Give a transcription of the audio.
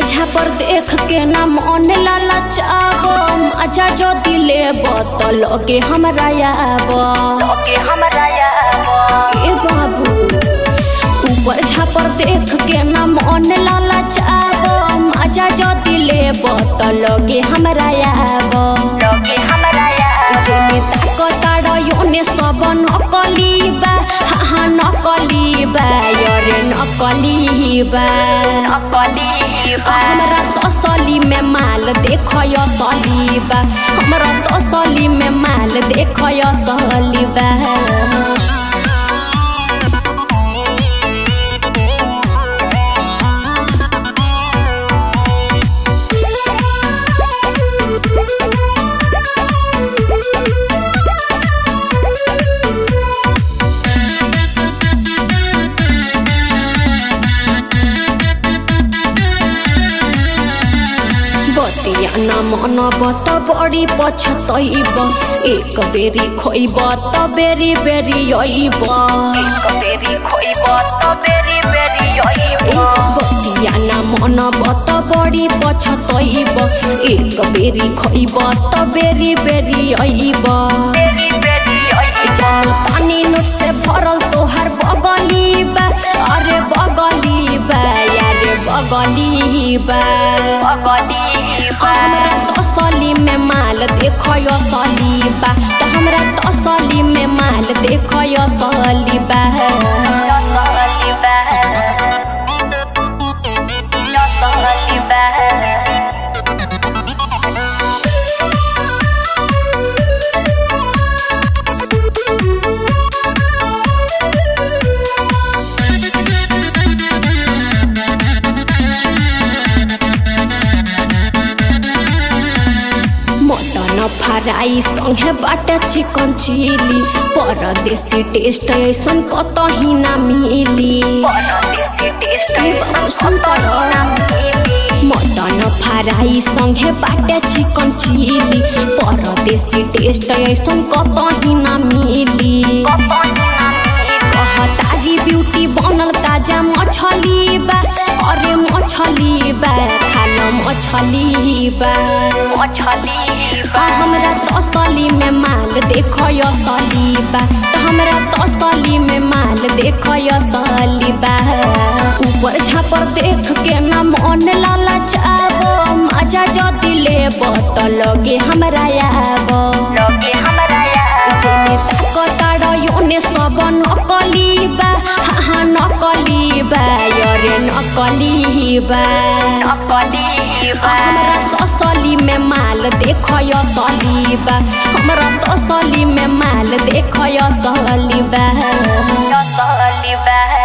झापर देख के ना मन ललचाब मजा जो दिले बत लगे हमरा आब लगे हमरा आब ए बाबू ऊपर झापर देख के ना मन ललचाब मजा जो दिले बत लगे हमरा आब लगे हमरा आब जेने ताको ताड़ योने सब नकली बा हा हा नकली बा यरे नकली बा नकली बा हमरा तसली में माल देख असली बा हमरा तसली में माल देख असली बा बतिया न मन बत बड़ी पछतैब एक बेरी खोइब त बेरी बेरी अइब एक बेरी खोइब त बेरी बेरी अइब बतिया न मन बत बड़ी पछतैब एक बेरी खोइब त बेरी बेरी अइब बेरी बेरी अइब जानो तानी नोट से भरल तोहर बगली बा अरे बगली बा यारे बगली बा अगली बा हमरा तसली में माल देख असली बा त हमरा तसली में माल देख असली बा नसली बा नसली बा मटन फ्राई संगे बाटे चिकन चिली परदेसी टेस्ट ऐसन कतही ना मिली परदेसी टेस्ट ए बाबू सुन तर। मटन फ्राई संगे बाटे चिकन चिली परदेसी टेस्ट ऐसन कतही ना मिली कहतारी ब्यूटी बनल ताजा मछली बा अरे मछली बा खाल मछली बा मछली आ हमरा तसली में माल देख असली बा त हमरा तसली में माल देख असली बा ऊपर झापर देख के ना मन ललचाब मजा जो दिले बत लगे हमरा आब लगे हमरा आब जेने ताको ताड़ योने सब नकली बा हा हा नकली बा यरे नकली बा नकली बा हमरा तसली में माल देख असली बा हमरा तसली में माल देख असली बा नसली बा